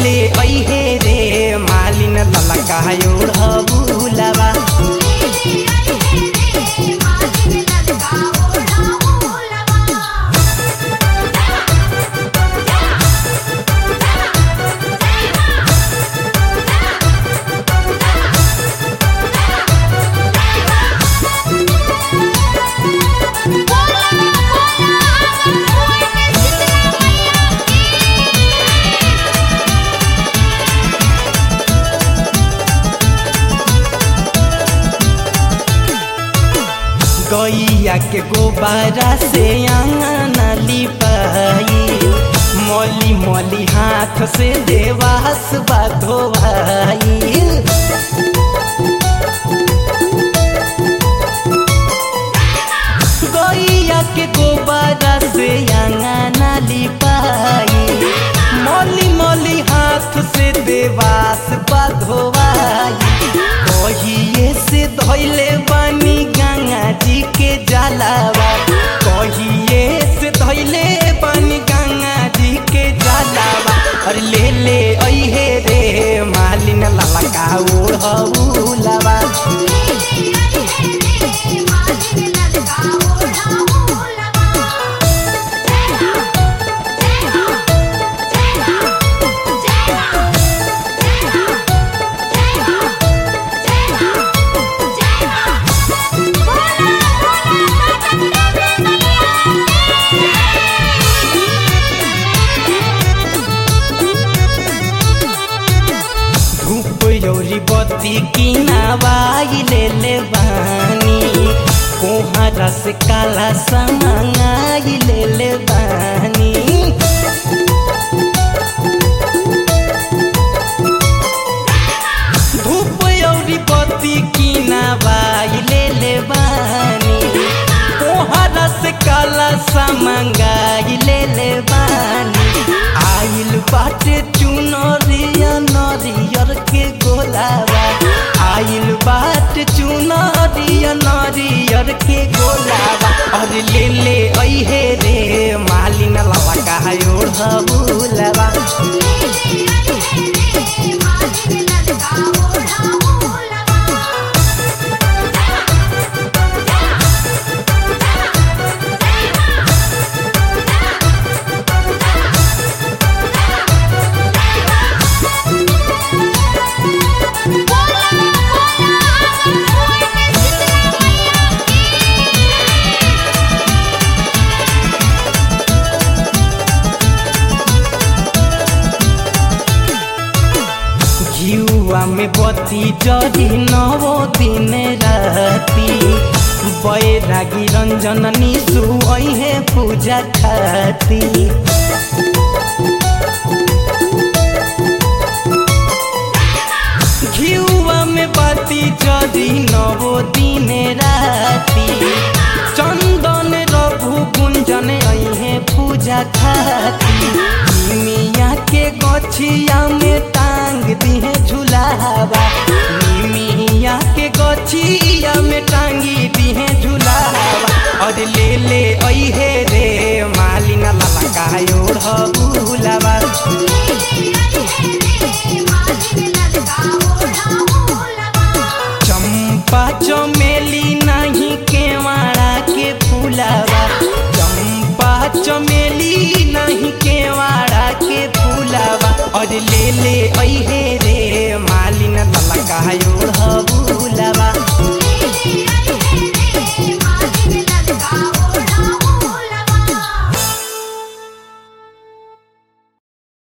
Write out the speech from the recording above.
ले ऐहे रे मालिन ललका ओढ़बुलवा गैया के गोबारा से आंगन लिपाई मौली मौली हाथ से देवास धोवाई गैया के गोबारा से आंगन लिपाई मौली मौली हाथ से देवास धोवाई कहिए से धैले बानी गंगा जी के जलावा कहिए से धैले बानी गंगा जी के जलावा अरे ले ले ऐहे रे मालिन ललका ओढ़बुलवा धूप यौरी बत्ती किनावाई ले ले बानी कोहरा से काला समाई ले ले बानी धूप यौरी बत्ती किनावाई ले ले बानी कोहरा से काला समंगाई ले ले बानी आइल बाटे चुनरिया नरियर के गोलावा आइल बाटे चुनरिया नरियर के गोलावा अरे ले ले ऐहे रे मालिन लवा का ओढ़बुलवा घिउआ में बत्ती जरी नवो दिन राती बैरागी रंजन निशु ऐहे पूजा खाती घिउआ में बत्ती जरी नवो दिन राती चंदन रघु कुंजन ऐहे पूजा खाती मिया के गछिया में टांग दिहे झुलावा मिया के गछिया में टांगी दिहे झुलावा और ले ले ऐहे रे मालिना ललका ओढ़बुलवा चंपा चमेली नहीं केवाड़ा के फूलावा चंपा चमेली नहीं केवाड़ा के फूलावा और ले ले ऐहे